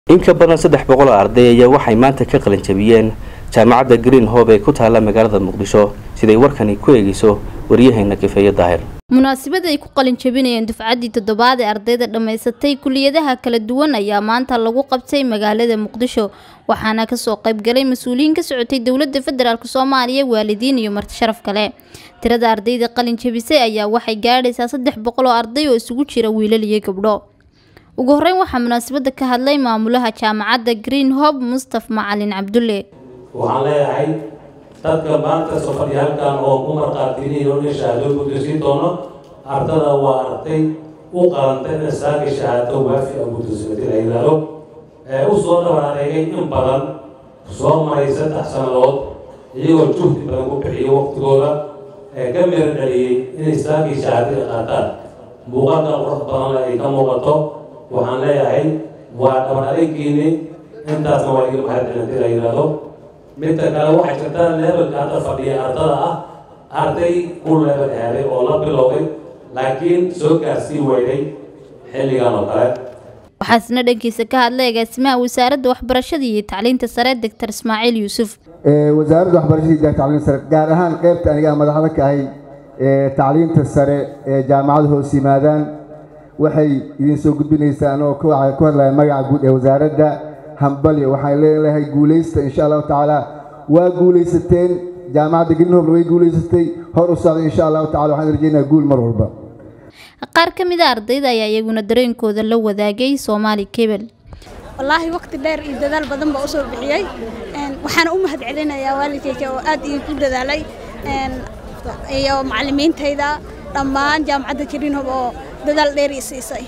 in ka badan saddex boqol oo arday ayaa waxay maanta ka qalin jabiyeen jaamacadda green hobe ee ku taalla magaalada muqdisho siday warkani ku eegeyso waryaheena kifeeye daahir munaasabad ay ku qalin jabinayeen dufcaddii toddobaad ee ardayda dhammaysatay kuliyadaha kala duwan ayaa maanta lagu qabtay magaalada muqdisho waxaana kasoo qaybgalay mas-uuliyiin ka socotay dowladda federaalk soomaaliya waalidiin iyo marti sharaf kale tirada ardayda qalin jabisay ayaa waxay gaadhaysaa saddex boqol oo arday oo isugu jira wiilal iyo gabdho ugu horeyn waxaa munaasabada ka hadlay maamulaha jaamacadda green hob mustaf macalin cabdulle waxaan leeyahay dadka maanta soo fadhiya halkan oo ku marqaatiniin in shahaado guddoonsiin doono ardada waa arday u qalantay in saaga shahaado waafi a guddoonsimatay la yidhaahdo ee u soo dhabar adeegay in badan soo maray saddex sannadood iyagoo juhdi badan ku bixiyay waqtigooda ee ka mira dhaliyey inay saagii shahaadada qaataan muuqaalka qurux badanna ay ka muuqato waxaan leeyahay waa dhabar adeegiini intaasna waa iga mahadcelinta la yidhaahdo midda kale waxay jirtaa leebelka hadda fadhiya ardada ah arday ku leebel aaday oo la bilowday laakiin soo gaarsii weyday xilligan oo kale waxaasna dhankiisa ka hadlay agaasimaha wasaaradda waxbarashada iyo tacliinta sare doctor ismaaciil yuusuf wasaaradda waxbarashada iyo tacliinta sare gaar ahaan qeybta aniga madaxda ka ahay tacliinta sare ee jaamacada hoos yimaadaan waxay idin soo gudbinaysaa anoo ku hadlaya magaca guud ee wasaaradda hambali waxaan leelahay guulaysta insha allahu tacaala waa guulaysateen jaamacadda greenhobna way guulaysatay hor u socda insha allahu tacala waxaan rajeynayaa guul mar walba qaar ka mid a ardayda ayaa iyaguna dareenkooda la wadaagay soomaali kebel wallaahi waqti dheer iyo dadaal badan baa usoo bixiyey waxaana u mahad celinayaa waalidkayga oo aad iyo ku dadaalay iyo macalimiintayda dhammaan jaamacadda greenhob oo dadaal dheer i siisay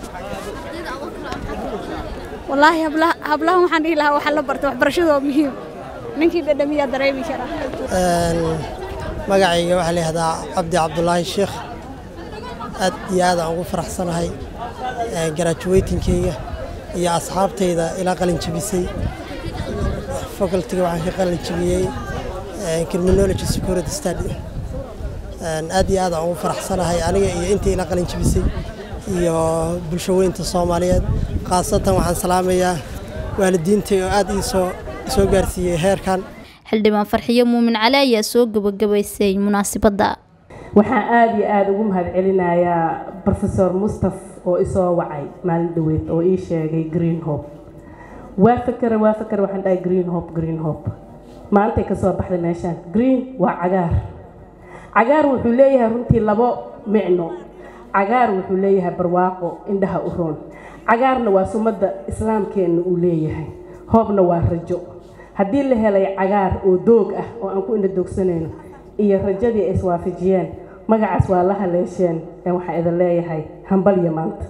wallaahi hablahan waxaan dhihi lahaa waxa la barta waxbarashadu waa muhiim ninkii dhadhamiyaa dareemi kara magacayga waxaa la yihahdaa cabdi cabdulaahi sheekh aad iyo aad aan ugu faraxsanahay garajuweytinkeyga iyo asxaabtayda ilaa qalin jabisay facultiga waxaan ka qalin jabiyey criminology security study aad iyo aad aan ugu faraxsanahay aniga iyo intii ilaa qalin jabisay iyo bulsho weynta soomaaliyeed khaasatan waxaan salaamayaa waalidiintay oo aad iisoo soo gaarsiiyey heerkan xildhibaan farxiyo muumin cali ayaa soo gabagabaysay munaasibadda waxaan aada iyo aada ugu mahad celinayaa rofesor mustaf oo isoo wacay maalin dhaweyd oo ii sheegay green hope waa fakera waa fakera waxaan dhahay green hope green hope maantay kasoo baxday meeshaan green waa cagaar cagaar wuxuu leeyahay runtii labo micno cagaar wuxuu leeyahay barwaaqo indhaha u roon cagaarna waa sumadda islaamkeenna uu leeyahay hoobna waa rajo haddii la helay cagaar oo doog ah oo aan ku indhadoogsanayno iyo rajadii ay iswaafajiyeen magacaas waa la haleesheen ee waxaan idin leeyahay hambalya maanta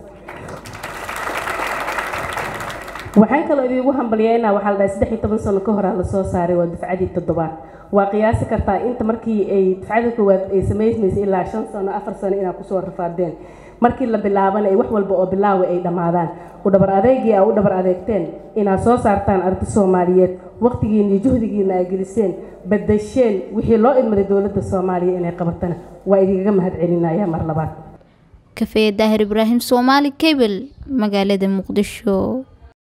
waxaan kaloo idiigu hambalyeynaa waxaa la dhahay saddex iyo toban sano ka horaa lasoo saaray waa dufcadii toddobaad waa qiyaasi kartaa inta markii ay dufcada koowaad ay samaysmaysay ilaa shan sano afar sano inaad kusoo rafaadeen markii la bilaabana ay wax walba oo bilaawa ay dhammaadaan u dhabar adeegii aa u dhabar adeegteen inaad soo saartaan arday soomaaliyeed waqtigiina iyo juhdigiina ay geliseen badasheen wixii loo idmaday dowladda soomaaliya inay qabatana waa idinkaga mahad celinaya mar labaad kafeeye daahir ibraahim soomaali kebel magaalada muqdisho